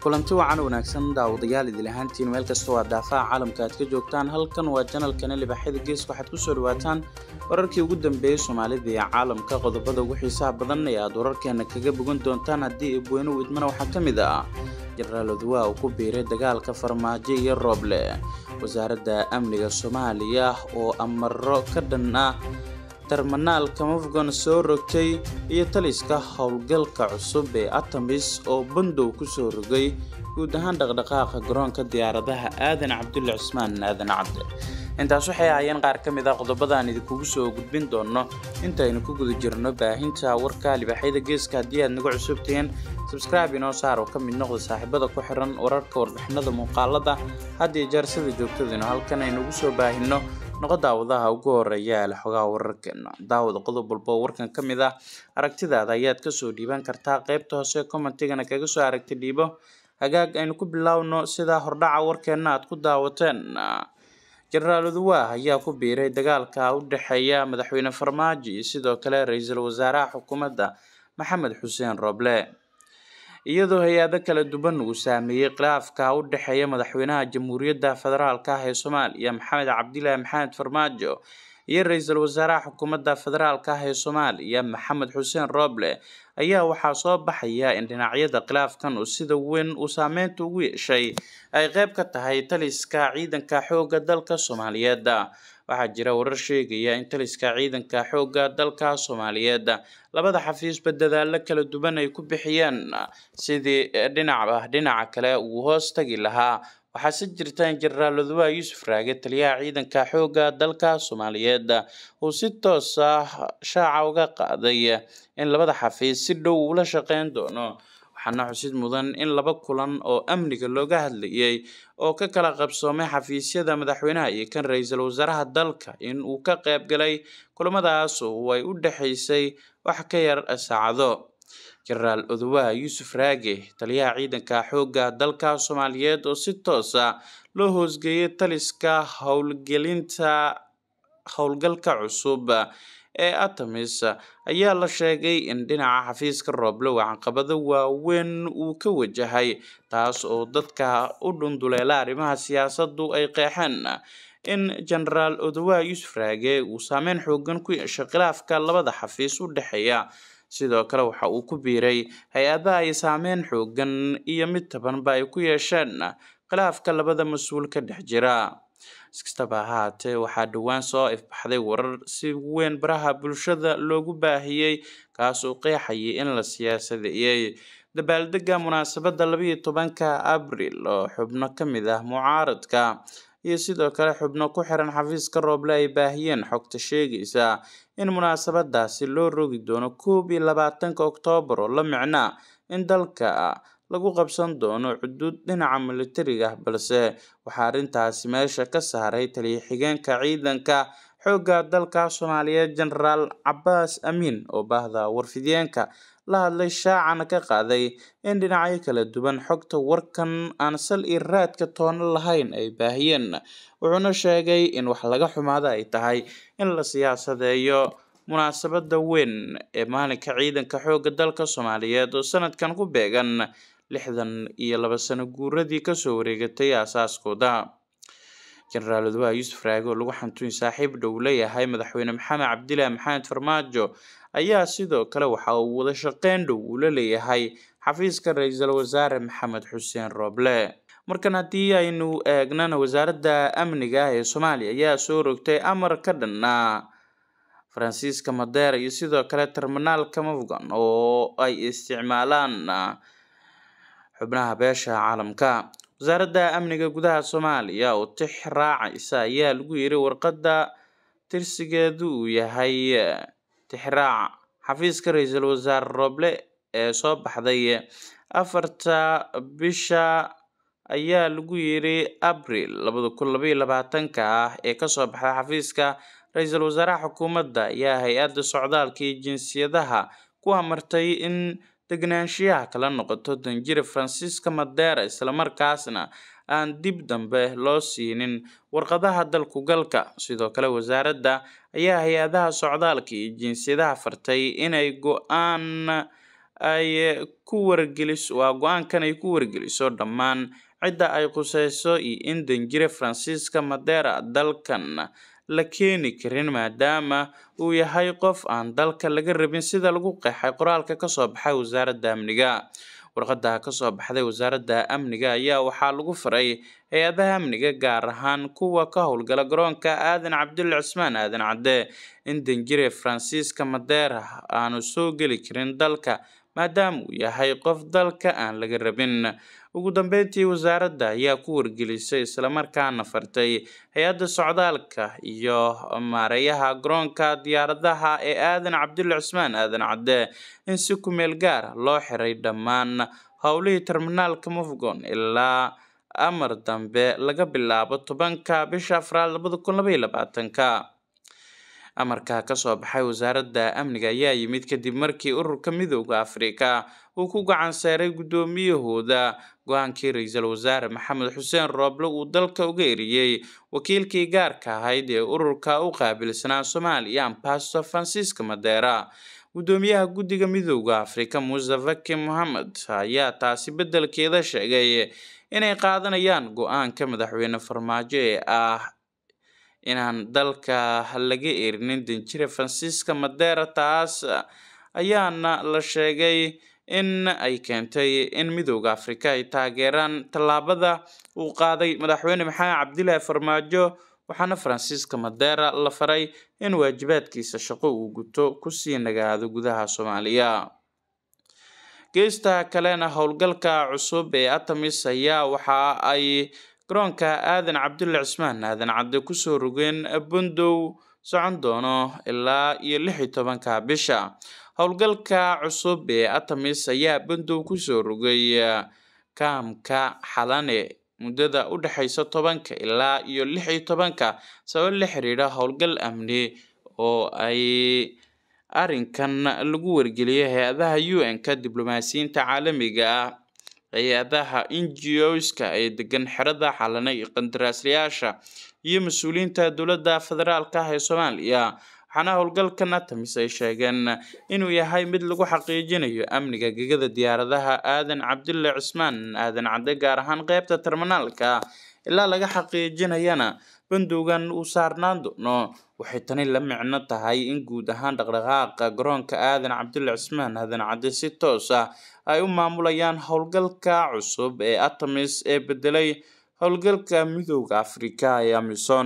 kulanti wacan wanaagsan daawadayaal idil ahaantiin meel kasta waa daafaha caalamka aad ka joogtaan halkan waa janalkani libaxyada geeska waxaad kusoo dhawaataan wararkii ugu dambeeyey soomaalida ee caalamka qodobada ugu xiisaha badan ee aad wararkeena kaga bogan doontaan haddii eebweyne widmana waxaa ka mid ah jenaraal oduwaa uu ku biiray dagaalka farmaajo iyo rooble wasaaradda amniga soomaaliya oo amaro ka dhan ah terminaalka mafgon soo rogtay iyo taliska howlgalka cusub ee atamis oo bandow kusoo rogay guud ahaan dhaqdhaqaaqa garoonka diyaaradaha aadan cabdulle cismaan aadan cabde intaas waxay ahaayeen qaar ka mid ah qodobadaan idinkugu soo gudbin doono intaynu ku guda jirno baahinta warka libaxyada geeska haddii aad nagu cusubtihiin sabscribe inoo saar oo ka mid noqda saaxiibada ku xiran wararka warbixinada muuqaalada had iyo jeer sida joogtadinu halkan aynugu soo baahino noqo daawadaha ugu horeeya ee xogaha wararkeena daawada qodob walba oo warkan ka mid ah aragtidaada ayaad kasoo dhiiban kartaa qaybta hoose commentigana kaga soo aragti dhiibo hagaag aynu ku bilaawno sida hordhaca warkeena aad ku daawateen jenaraal oduwaa ayaa ku biiray dagaalka u dhexeeya madaxweyne farmaajo iyo sidoo kale ra-iisul wasaaraha xukuumadda maxamed xuseen rooble iyadoo hay-ado kala duwan uu saameeyey khilaafka u dhexeeya madaxweynaha jamhuuriyadda federaalk ah ee soomaaliya maxamed cabdilaahi maxamed farmaajo iyo ra-iisul wasaaraha xukuumadda federaalk ah ee soomaaliya maxamed xuseen rooble ayaa waxaa soo baxaya in dhinacyada khilaafkan uu sida weyn uu saameynta ugu yeeshay ay qeyb ka tahay taliska ciidanka xoogga dalka soomaaliyeed waxaa jira warar sheegaya in taliska ciidanka xoogga dalka soomaaliyeed labada xafiisba dadaalo kala duwan ay ku bixiyeen sidii dhinacba dhinaca kale uu hoos tagi lahaa waxaase jirta in jenaraal oduwaa yuusuf raage taliyaha ciidanka xoogga dalka soomaaliyeed uu si toos ah shaaca uga qaaday in labada xafiis si dhow ula shaqeyn doono waxaana xusid mudan in laba kulan oo amniga looga hadlayay oo ka kala qabsoomay xafiisyada madaxweynaha iyo kan ra-iisul wasaaraha dalka in uu ka qayb galay kulamadaas oo ay u dhexaysay wax ka yar saacado jenaraal oduwaa yuusuf raage taliyaha ciidanka xoogga dalka soomaaliyeed oo si toos ah loo hoosgeeyay taliska howlgelinta howlgalka cusub ee atamis ayaa la sheegay in dhinaca xafiiska rooble uu caqabado waaweyn uu ka wajahay taas oo dadka u dhunduleela arrimaha siyaasaddu ay qeexeen in jenaraal oduwaa yuusuf raage uu saameyn xoogan ku yeeshay khilaafka labada xafiis u dhexeeya sidoo kale waxa uu ku biiray hay-adaha ay saameyn xoogan iyo mid tabanba ay ku yeesheen khilaafka labada mas-uul ka dhex jira iskastaba ahaatee waxaa dhowaan soo ifbaxday warar si weyn baraha bulshada loogu baahiyey kaas oo qeexayay in la siyaasadeeyey dabaaldega munaasabadda labayo tobanka abril oo xubno ka mid ah mucaaradka iyo sidoo kale xubno ku xiran xafiiska rooble ay baahiyeen xogta sheegaysa in munaasabadaasi loo rogi doono koob iyo labaatanka oktoobar oo la micna in dalka lagu qabsan doono xuduud dhinaca militariga ah balse waxaa arrintaasi meesha ka saaray taliya xigeenka ciidanka xoogga dalka soomaaliyeed jenaraal cabaas amiin oo baahda warfideenka la hadlay shaacana ka qaaday in dhinacyo kala duwan xogta warkan aan sal iyo raadka toono lahayn ay baahiyeen wuxuuna sheegay in wax laga xumaado ay tahay in la siyaasadeeyo munaasabada weyn ee maalinka ciidanka xoogga dalka soomaaliyeed oo sanadkan ku beegan lixdan iyo laba sano guuradii kasoo wareegatay aasaaskooda jenaraal oduwaa yuusuf raage oo lagu xantuyn saaxiib dhow leeyahay madaxweyne maxamed cabdilaahi maxamed farmaajo ayaa sidoo kale waxa uu wada shaqeyn dhow uu la leeyahay xafiiska ra-iisul wasaare maxamed xuseen rooble markan haddii aynu eegnana wasaaradda amniga ee soomaaliya ayaa soo rogtay amar ka dhanna faransiiska madeer iyo sidoo kale terminaalka mafgan oo ay isticmaalaan xubnaha beesha caalamka wasaaradda amniga gudaha soomaaliya oo tix raacaysa ayaa lagu yiri warqadda tirsigeedu uu yahay tixraac xafiiska ra-iisul wasaare rooble ee soo baxday afarta bisha ayaa lagu yiri abril labada kun labaiyo labaatanka ah ee kasoo baxday xafiiska ra-iisul wasaaraha xukuumadda ayaa hay-adda socdaalka iyo jinsiyadaha ku amartay in degnaanshiyaha kala noqoto danjire faransiiska madeera islamarkaasna aan dib dambe loo siinin warqadaha dalku galka sidoo kale wasaaradda ayaa hay-adaha socdaalka iyo jinsiyadaha fartay inay go-aan ay ku wargeliso waa go-aankan ay ku wargeliso dhammaan cidda ay khuseyso iyo in danjire francisca madera dalkan la keeni karin maadaama uu yahay qof aan dalka laga rabin sida lagu qeexay qoraalka kasoo baxay wasaaradda amniga warqada kasoo baxday wasaaradda amniga ayaa waxaa lagu faray hay-adaha amniga gaar ahaan kuwa ka howlgala garoonka aadan cabdulle cismaan aadan cadde in danjire francisca madera aanu soo geli karin dalka maadaama uu yahay qof dalka aan laga rabin ugu dambeyntii wasaaradda ayaa ku wargelisay islamarkaana fartay hay-adda socdaalka iyo maareeyaha garoonka diyaaradaha ee aadan cabdulle cismaan aadan cadde in si kumeel gaara loo xiray dhammaan howlihii terminaalka mufgon ilaa amar dambe laga bilaabo tobanka bisha afraad labada kun labaiyo labaatanka amarka kasoo baxay wasaaradda amniga ayaa yimid kadib markii ururka midooda afrika uu ku gacan saaray guddoomiyahooda go-aankii ra-iisul wasaare maxamed xuseen rooble uu dalka uga eriyey wakiilkii gaarka ahayd ee ururka u qaabilsanaa soomaaliya ambasador francisca madera guddoomiyaha guddiga midooda afrika muuse faki mohamed ayaa taasi beddelkeeda sheegay inay qaadanayaan go-aanka madaxweyne farmaajo ee ah inaan dalka laga erinin danjire francisca madera taas ayaana la sheegay in ay keentay in midooda afrika ay taageeraan tallaabada uu qaaday madaxweyne maxamed cabdilaahi farmaajo waxaana francisca madera la faray in waajibaadkiisa shaqo uu guto kusii nagaado gudaha soomaaliya geesta kalena howlgalka cusub ee atamis ayaa waxa ay garoonka aadan cabdulle cismaan aadan cadde kusoo rogeen bundow socon doono ilaa iyo lix iyo tobanka bisha howlgalka cusub ee atamis ayaa bundow kusoo rogay kaamka xalane muddada u dhexeysa tobanka ilaa iyo lix iyo tobanka sabab la xiriira howlgal amni oo ay arrinkan lagu wargeliyay hay-adaha u n-ka diblomaasiyiinta caalamiga ah hay-adaha ngo-ska ee degan xerada xalane iyo qandaraaslayaasha iyo mas-uuliyiinta dowladda federaalka ah ee soomaaliya waxaana howlgalkan atamis ay sheegeen inuu yahay mid lagu xaqiijinayo amniga gegada diyaaradaha aadan cabdulle cismaan aadan cadde gaar ahaan qeybta terminaalka ilaa laga xaqiijinayana bandowgan uu saarnaan doono waxay tani la micno tahay in guud ahaan dhaqdhaqaaqa garoonka aadan cabdulle cismaan aadan cadde si toos ah ay u maamulayaan howlgalka cusub ee atamis ee bedelay howlgalka midooda afrika ee amison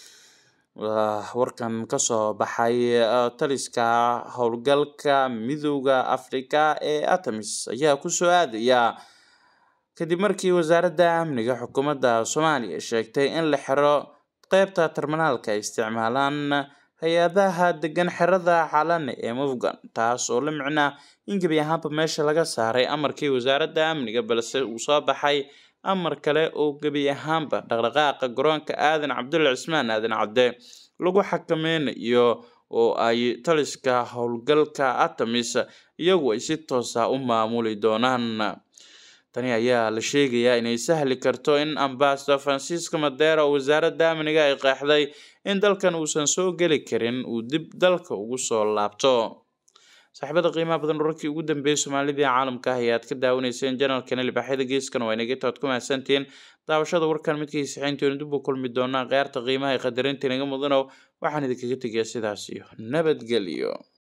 warkan kasoo baxay taliska howlgalka midooda afrika ee atamis ayaa kusoo aadaya kadib markii wasaaradda amniga xukuumadda soomaaliya sheegtay in la xiro qeybta terminaalka ay isticmaalaan hay-adaha degan xerada xalane ee mufgan taas oo la micnaa in gebi ahaanba meesha laga saaray amarkii wasaaradda amniga balse uu soo baxay amar kale oo gebi ahaanba dhaqdhaqaaqa garoonka aadan cabdulle cismaan aadan cadde lagu xakameynayo oo ay taliska howlgalka atamis iyagu ay si toosa u maamuli doonaan tani ayaa la sheegayaa inay sahli karto in ambasador francisco madera oo wasaaradda amniga ay qeexday in dalkan uusan soo geli karin uu dib dalka ugu soo laabto saaxiibada qiimaha badan wararkii ugu dambeeyay soomaalida ee caalamka ah ayaad ka daawanayseen janalkan libaaxyada geeskan waa inaga taad ku mahadsantihiin daawashada warkan midkii saxiinteenu dib u kulmi doonaa kheyrta qiimaha ee qadarinta inaga mudanow waxaan idinkaga tegayaa sidaas iyo nabadgelyo